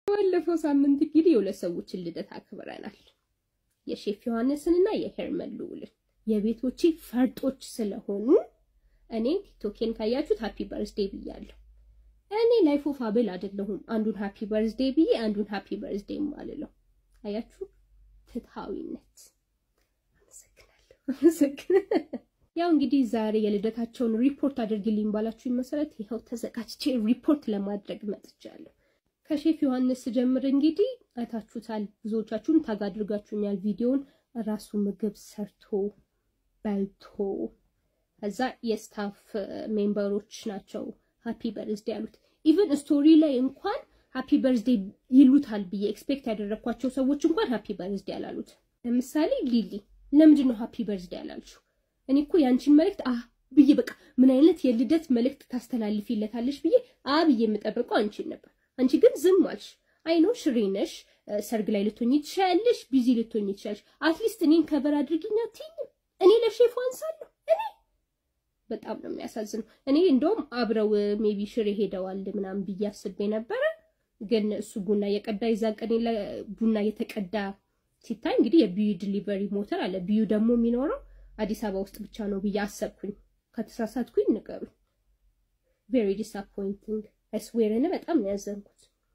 ባለፈው ሳምንት እንግዲህ የሁለት ሰዎችን ልደት አክብረናል። የሼፍ ዮሐንስንና የሄርመን ልዑልን የቤቶቼ ፈርጦች ስለሆኑ እኔ ቲክቶኬን ካያችሁት ሃፒ በርዝዴ ብያለሁ። እኔ ላይፍ ኦፍ አቤል አይደለሁም። አንዱን ሃፒ በርዝዴ ብዬ አንዱን ሃፒ በርዝዴ አልለው። አያችሁ ፍትሃዊነት። አመሰግናለሁ፣ አመሰግናለሁ። ያው እንግዲህ ዛሬ የልደታቸውን ሪፖርት አድርግልኝ ባላችሁኝ መሰረት ይኸው ተዘጋጅቼ ሪፖርት ለማድረግ መጥቻለሁ። ከሼፍ ዮሐንስ ጀምር እንግዲህ አይታችሁታል። ብዙዎቻችሁን ታግ አድርጋችሁኛል ቪዲዮን። ራሱ ምግብ ሰርቶ በልቶ ከዛ የስታፍ ሜምበሮች ናቸው ሃፒ በርዝዴ ያሉት። ኢቨን ስቶሪ ላይ እንኳን ሃፒ በርዝዴ ይሉታል ብዬ ኤክስፔክት ያደረግኳቸው ሰዎች እንኳን ሃፒ በርዝዴ ያላሉት። ለምሳሌ ሊሊ ለምንድን ነው ሃፒ በርዝዴ ያላልሽው? እኔ እኮ ያንቺን መልእክት አ ብዬ በቃ ምን አይነት የልደት መልእክት ታስተላልፊለታለሽ ብዬ አ ብዬ የምጠብቀው አንቺን ነበር። አንቺ ግን ዝም አልሽ። አይኖ ሽሬ ነሽ፣ ሰርግ ላይ ልትሆኝ ትችያለሽ፣ ቢዚ ልትሆኝ ትችያለሽ። አትሊስት እኔን ከበር አድርጊኝ አትይኝም? እኔ ለሼፉ አንሳለሁ። እኔ በጣም ነው የሚያሳዝነው። እኔ እንደውም አብረው ሜቢ ሽሬ ሄደዋል ምናምን ብዬ አስቤ ነበረ። ግን እሱ ቡና የቀዳ የዛን ቀን ቡና የተቀዳ ሲታይ እንግዲህ የቢዩ ዲሊቨሪ ሞተር አለ። ቢዩ ደግሞ የሚኖረው አዲስ አበባ ውስጥ ብቻ ነው ብዬ አሰብኩኝ። ከተሳሳትኩኝ ንገሩኝ። ቬሪ ዲስአፖይንቲንግ አይስዌርን በጣም ነው ያዘንኩት።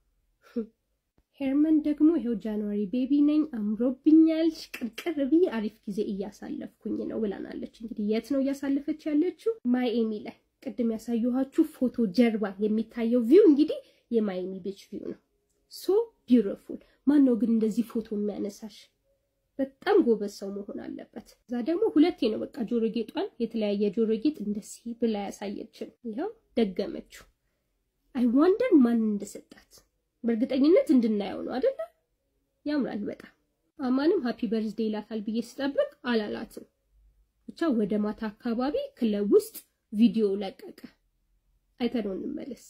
ሄርመን ደግሞ ይኸው ጃንዋሪ ቤቢ ነኝ አምሮብኛል፣ ቅርቅር ብዬ አሪፍ ጊዜ እያሳለፍኩኝ ነው ብላናለች። እንግዲህ የት ነው እያሳለፈች ያለችው? ማይኤሚ ላይ ቅድም ያሳየኋችሁ ፎቶ ጀርባ የሚታየው ቪው እንግዲህ የማይኤሚ ቢች ቪው ነው። ሶ ቢዩቲፉል። ማን ነው ግን እንደዚህ ፎቶ የሚያነሳሽ? በጣም ጎበዝ ሰው መሆን አለበት። እዛ ደግሞ ሁለቴ ነው በቃ ጆሮ ጌጧን የተለያየ ጆሮ ጌጥ እንደዚህ ብላ ያሳየችን። ይኸው ደገመችው። አይ ዋንደር ማን እንደሰጣት በእርግጠኝነት እንድናየው ነው አይደለ? ያምራል በጣም። አማንም ሃፒ በርዝዴ ይላታል ብዬ ስጠብቅ አላላትም። ብቻ ወደ ማታ አካባቢ ክለብ ውስጥ ቪዲዮ ለቀቀ። አይተነው እንመለስ።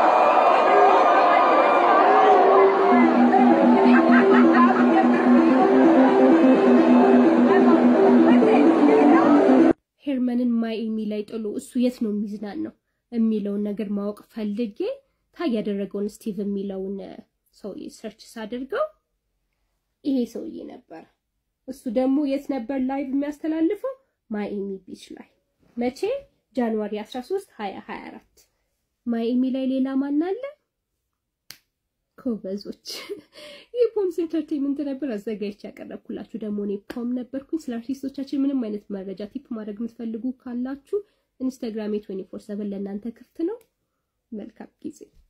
ሄርመንን ማይኤሚ ላይ ጥሎ እሱ የት ነው የሚዝናን ነው የሚለውን ነገር ማወቅ ፈልጌ ታግ ያደረገውን ስቲቭ የሚለውን ሰውዬ ሰርች ሳደርገው ይሄ ሰውዬ ነበር። እሱ ደግሞ የት ነበር ላይቭ የሚያስተላልፈው? ማይኤሚ ቢች ላይ መቼ? ጃንዋሪ 13 2024 ማይኤሚ ላይ ሌላ ማን አለ? ጎበዞች። ይህ ፖምስ ኤንተርቴንመንት ነበር አዘጋጅቼ ያቀረብኩላችሁ። ደግሞ እኔ ፖም ነበርኩኝ። ስለ አርቲስቶቻችን ምንም አይነት መረጃ ቲፕ ማድረግ የምትፈልጉ ካላችሁ ኢንስታግራሜ 24/7 ለእናንተ ክፍት ነው። መልካም ጊዜ